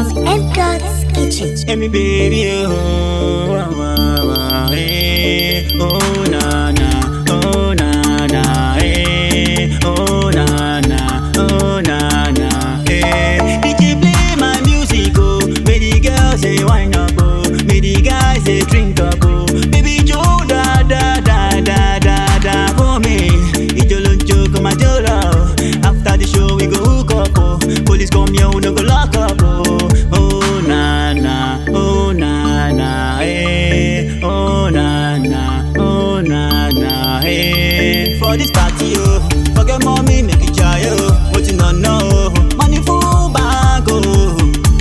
from M God's Kitchen. Hey, me baby, oh, wah, wah, wah, hey, oh, na, na, oh, na, na, hey, oh, na, na, oh, na, na, hey. DJ play my music, oh, make the girls say wine up, oh, make the guys say drink up, oh, baby Joe, da, da, da, da, da, da, for me. Ijolonjo, come and jolo. After the show, we go hook up, oh, police come here, we no go lock up, oh, oh, na, na, oh, na, na, hey, oh, na, na, oh, na, na, hey. For this party, oh, forget mommy, make it try, oh, what you not know, money full bag, oh,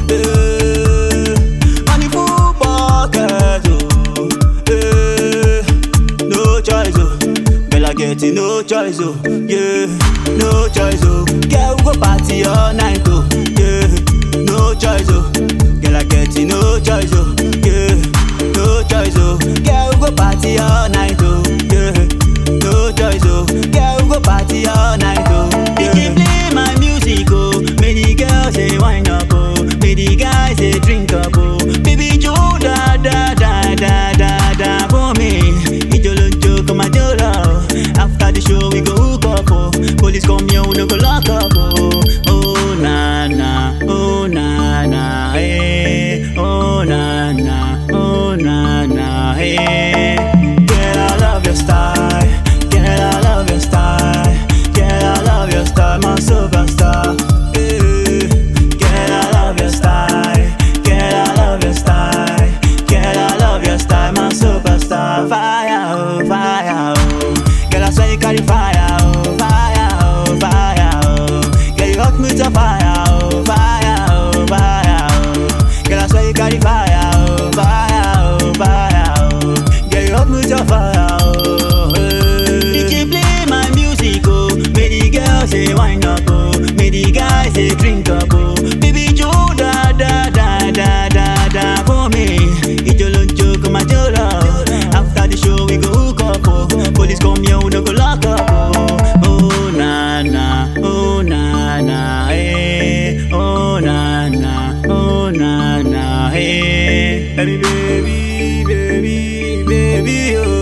eh, money full pocket, oh, eh, no choice, oh, girl I get it, no choice, oh, yeah, no choice, oh, girl we go party all night, oh, yeah, no choice, oh, girl I get it, no choice, oh, yeah, no choice, oh, girl we go party all night, oh, yeah, no choice, oh, girl we go party all night, oh, yeah. DJ play my music, oh, make the girls say wine up, oh, make the guys say drink up, oh, baby Joe, da da da da da da for me, Ijolonjo come and jolo. After the show we go hook up, oh, police come here we no go lock up, oh, oh na na, oh na na, hey, oh na na, oh na na, hey. Girl I love your style, girl I love your style, girl I love your style, my superstar. eh. Girl I love your style, girl I love your style, girl I love your style, my superstar. Fire, oh, fire, oh, girl I swear you carry fire, oh, fire, oh, fire, oh, girl you hot me to fire, oh, fire, oh, fire, oh, girl I swear you carry fire, oh, fire, oh, fire, oh, girl you hot me to fire, oh. eh. DJ play my music, oh, make the girls say wine up, oh, make the guys say drink up, oh, baby Joe, da da da da da da for me, Ijolonjo come and jolo. After the show we go hook up, oh, police come here we no go lock up, oh, oh na na, oh na na, hey, oh na na, oh na na, hey, baby baby baby baby, oh.